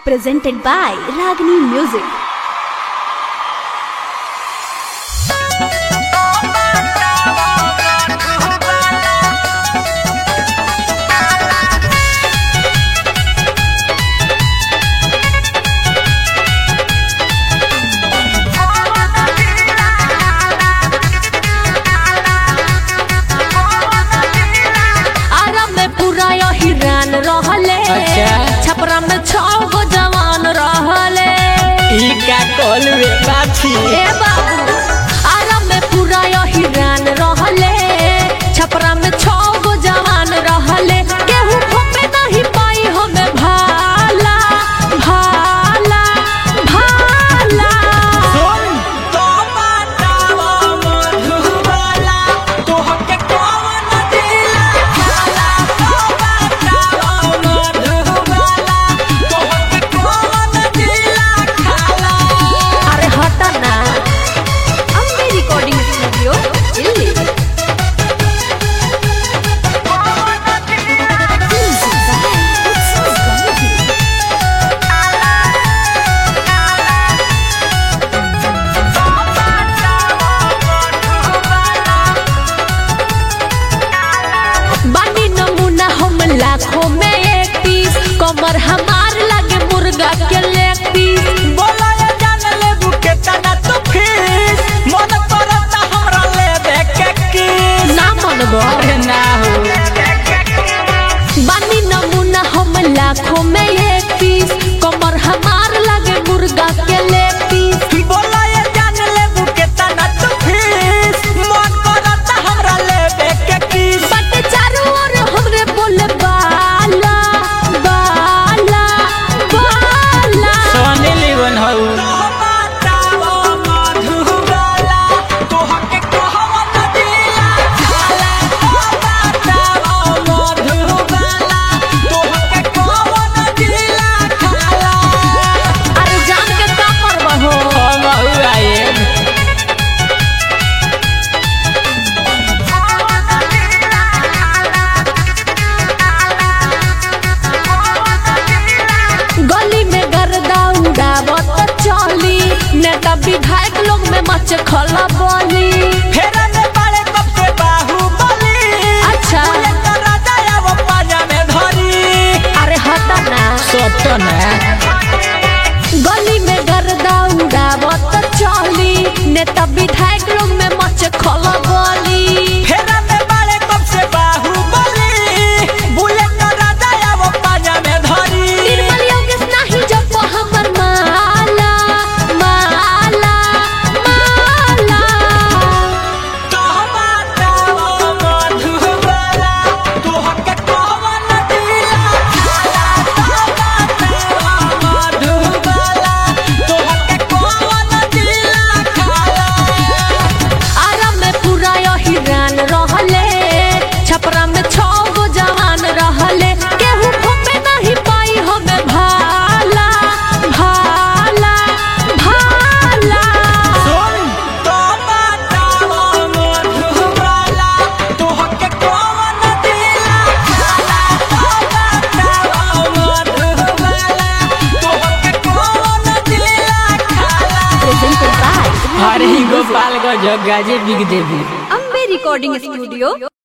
presented by Ragini Music. आराम में पूरा हिरान रहले अच्छा। छपरा में छौ गो जवान रहले ई का कॉलवे बाछी ए बाबू आराम में पूरा हिरान रहले छपरा में छौ गो जवान रहले केहू घूमे नहीं पाई हमें भाला भाला भाला सुन तो बतावा मधुबाला तोहके कौन दिला खाला तो बतावा मधुबाला तोहके कौन दिला खाला अरे हटा ना Ambe Recording Studio, Delhi. Music by Utsav Gandhi. बानी नमूना हम लाखों में एक पीस कमर हमार लगे मुर्गा के लेग पीस बोला ये जान ले बुके तना तो फीस मन करता हमरा ले देखे किस ना मनबो अरे ना हो बानी नमूना हम लाखों में एक पीस कमर हमार लगे मुर्गा के लेग पीस बोला ये जान ले बुके तना तो फीस मन करता हमरा ले देखे किस बट चारों ओर हमरे बोले बाला बाला बाला सोनी लीवन हऊ बताओ मधुबाला तोहके कहवन दिला खाला बताओ मधुबाला तोहके कहवन दिला खाला अरे जान के का करबो हो हम हऊ आए गली में गर्दा उड़ावत चली नेता विधायक लोग में मच खला बोली फेरा में बाड़े कब से बाहुबली अच्छा। बोले तो राजा या वो पाजा में धरी अरे हटा ना सत्य ना गली में गर्दा उड़ावत चली नेता विधायक लोग में मच खला बोली फेरा में बाड़े कब से बाहुबली बोले तो राजा या वो पाजा में धरी निर्मल योगेश नहीं जब हमर माला माला माला तो बताओ मधुबाला तोहके कहवन दिला खाला तो बताओ मधुबाला तोहके कहवन दिला खाला आराम में पूरा हिरान रहले छपरा में छौ गो जवान रहले केहू घूमे नहीं पाई हमें भाला भाला भाला सुन तो बताओ मधुबाला तोहके कौन दिला खाला तो बताओ मधुबाला तोहके कौन दिला खाला Presented by अरे गोपाल गंज गाजे बिग देवी Ambe Recording Studio,